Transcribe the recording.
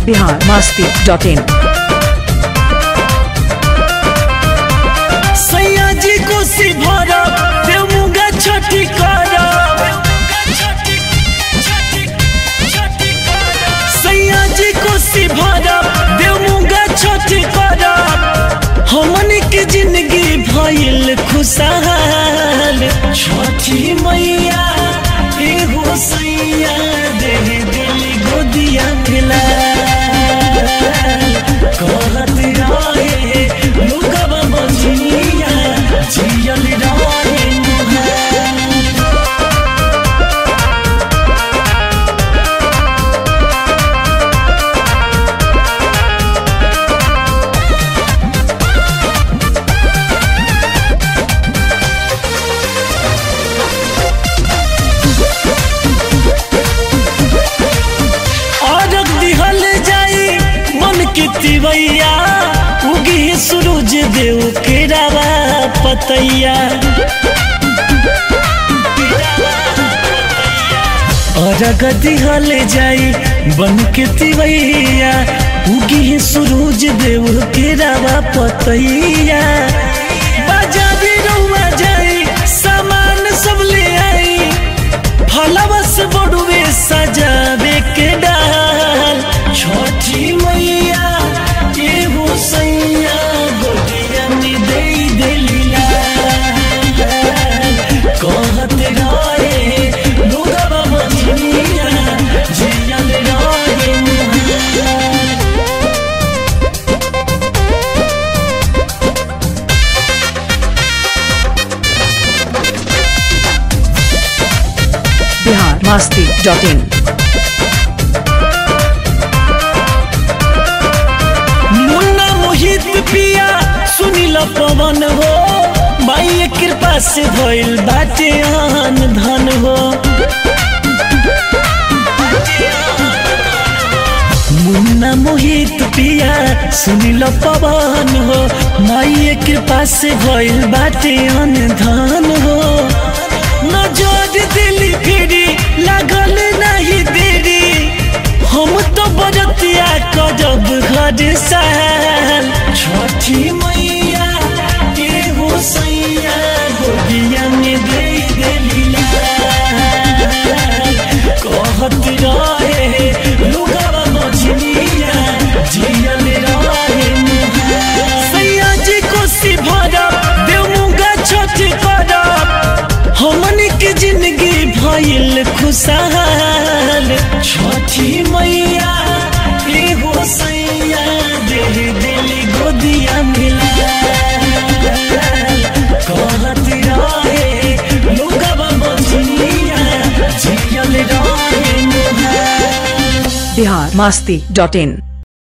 Bihar Masti dot in सैया जी कोसी भरब देवमुगा छठी करब सैया जी कोसी भरब देवमुगा छठी करब हमन के जिंदगी भइल खुशहाल छठी मैया एगो सैया दे दिल गोदिया मिला कहत रहे लुकवा बजिया जियल रहे मुहार औरत दिहल जाई मन के तिवैया उगी सूरज देव के रावा पतैया औरत दिहल जाई बन के तिवैया उगी सूरज देव के रावा पतैया बाजारी रउआ जाई सामान सब ले आई फलवा से बड़ुए सजावे के डाल छोटी मैया एगो सैया गोटिया में दे देलीला कहत रहे लोगवा बजनिया जियल रहे मुहार बिहार मस्ती डॉट इन मुन्ना मोहित पिया सुनील पवन हो माई कृपा से भइल बाटे आन धन हो मुन्ना मोहित पिया सुनील पवन हो माई कृपा से भइल बाटे आन धन हो नजर दिली फिरी लागल नहीं देरी हम तो बजतिया करब घर साल छठी मैया एगो सैया गोदिया में दे देलीला कहत रहे लुगवा बजनिया जियल रहे मुहार सैया जी कोसी भरब देवमुगा छठ करब हमन के जिंदगी भइल खुशहाल छठी मैया एगो सैया दे दिल गोदिया मिला कहत रहे लोगवा बजनिया जियल रहे मुहार बिहार मस्ती डॉट इन